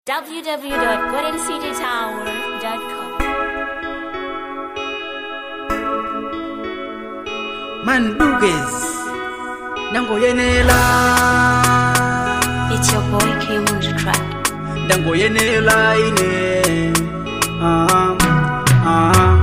www.goldencitytower.com. Mandukes Ndangoyenela It's your boy K on the track. Ndangoyenela ine ah, ah.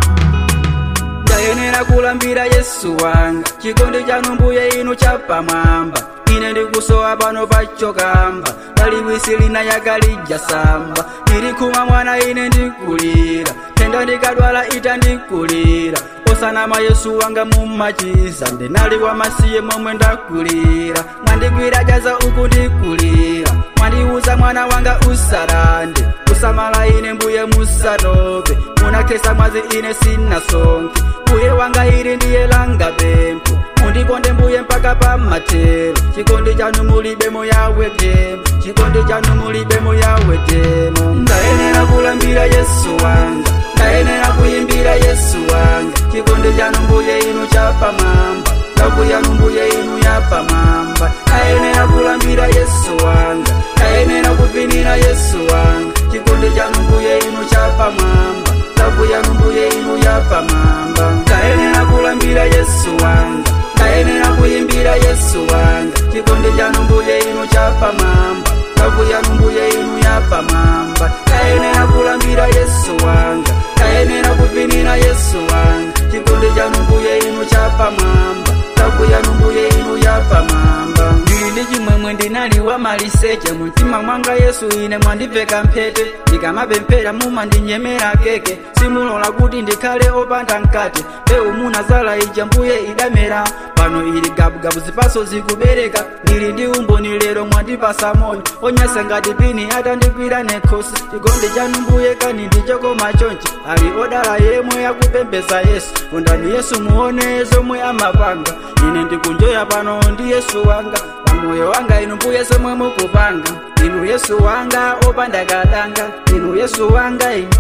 ndayenera kulambira yesu wanga chikondi chanu mbuye inu chapamwamba ine ndikusowa pano pachokamba paliwisi lina yakalija samba ndilikhuma mwana ine ndikulira tenda ndikadwala ita ndikulira osanama yesu wanga mumachiza ndinali wamasiye momwe ndakulira mwandigwira jaza uku ndikulira mwandiuza mwana wanga usarande kusamala ine mbuye musatope munakesa mwazi ine sinasonke mbuye wanga ili ndiye langa pempho mundikonde mbuye mpaka pamatero chikondi chanu mulibemo yawe temo chikondi chanu mulibemo yawe temo ndayenera kulambira yesu wanga ndayenera kuyimbira yesu wanga chikondi chanu mbuye inu chapamwamba ndavu yanu mbuye inu yapamwamba ndayenera kulambira yesu wanga ndayenera kuvinira yesu wanga chikondi chanu mbuye inu chapamwamba ndavu yanu mbuye inu yapamwamba ndayenera kulambira yesu wanga ndayenera kuyimbira yesu wanga chikondi chanu mbuye inu chapamwamba ndavu yanu mbuye inu yapamwamba ndayenera kulambira yesu wanga ndayenera kuvinira yesu wanga chikondi chanu mbuye inu chapamwamba ndavu yanu mbuye inu yapamwamba ndili ndi chimwemwe ndinali wa maliseche mumtima mwanga yesu ine mwandiveka mphete ndikamapemphera mumandinyemera keke simulola kuti ndikhale opanda mkate mbewu munazala ija mbuye idamera pano ili gabugabu zipaso zikubereka ndili ndi umboni lero mwandipasa moyo onyasa ngati pini atandigwira nekhosi chikondi chanu mbuye kani ndichokoma chonchi ali odala yemwe yakupembeza yesu kondani yesu muone zomwe amapanga ine ndikunjoya pano ndi yesu wanga pamoyo wanga inu mbuye zomwe mukupanga inu yesu wanga opanda kadanga inu yesu wanga inu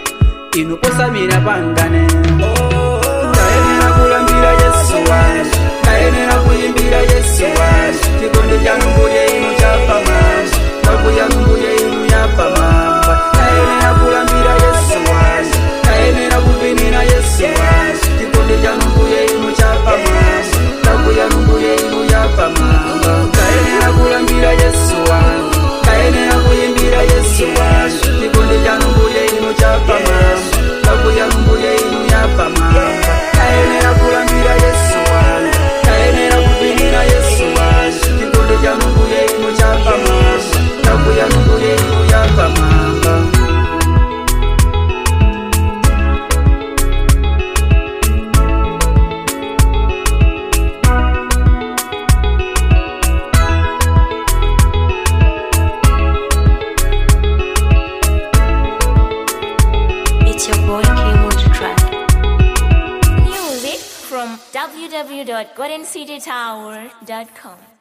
inu posamira pangane ndayenera kulambira yesu wanga ndayenera kuyimbira yesu wanga chikondi chanu mbuye inu chapamwamba ndavu yanu mbuye inu yapamwamba ndayenera kulambira yesu wanga ndayenera kuvinira yesu wanga chikondi chanu mbuye inu chapamwamba ndavu yanu mbuye inu yapamwamba ndayenera kulambira yesu wanga ndayenera kuyimbira yesu wanga chikondi chanu mbuye inu chapamwamba ndavu yanu mbuye inu yapamwamba ndayenera kulambira yesu wanga ndayenera kuvinira yesu wanga chikondi chanu mbuye inu chapamwamba ndavu yanu mbuye inu yapamwamba It's your boy K on the track. Music from www.goldencitytower.com.